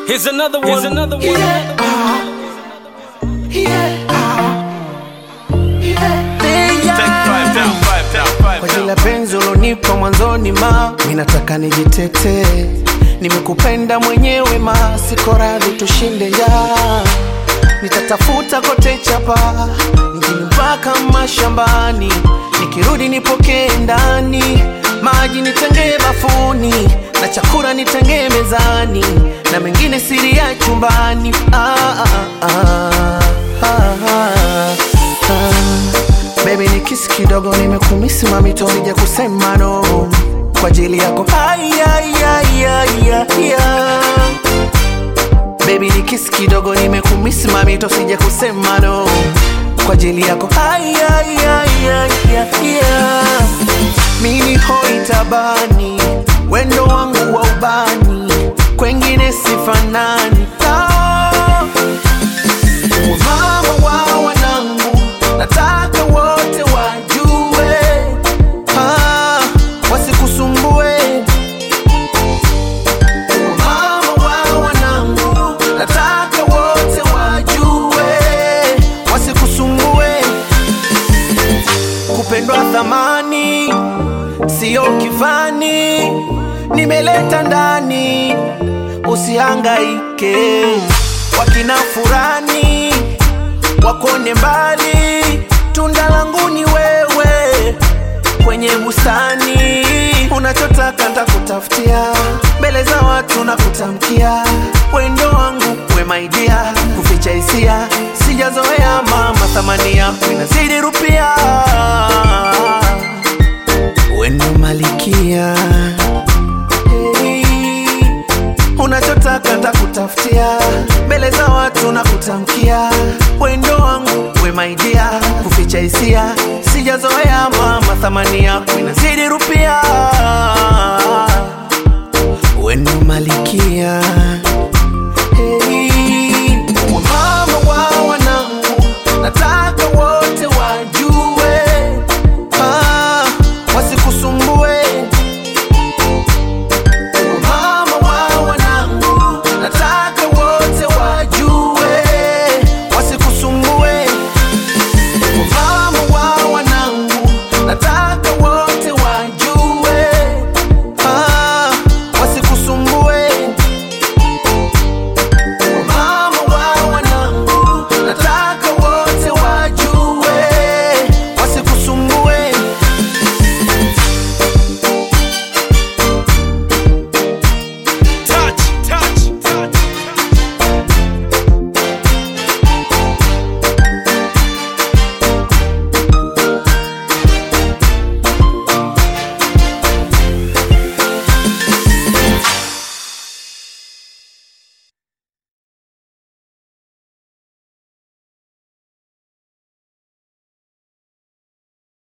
Here's another one. Here's another one. Yeah. Yeah. Kwa ajili ya penzi ulonipa mwanzoni ma minataka nijitetee, nimekupenda mwenyewe ma, siko radhi tushinde ya nitatafuta kote chapa mjini mpaka mashambani, nikirudi nipokee ndani, maji nitengee bafuni na chakula nitengee mezani na mengine siri ya chumbani ah, ah, ah, ah, ah, ah. Baby ni kisi kidogo nimekumisi mamito sija kusema no kwa ajili yako ay, ay, ay, ay, ay, ay. Baby ni kisi kidogo nimekumisi mamito sija kusema no kwa ajili yako ay, ay, ay, ay, ay, ay. Mini hoi tabani wendo wangu wa ubani kwengine sifanani ah. Mama wa wanangu nataka wote wajue ah, wasikusumbue Mama wa wanangu nataka wote wajue wasikusumbue kupendwa thamani sio kifani nimeleta ndani usihangaike wakina furani wakone mbali tunda langu ni wewe kwenye bustani unachotaka ntakutafutia mbele za watu na kutamkia wendo wangu we maidia kuficha hisia sijazoea mama thamani yako inazidi rupia wendo malikia hey unachotaka ntakutafutia mbele za watu na kutamkia wendo wangu we maidia kuficha hisia sijazoea mama thamani yako inazidi rupia wendo malikia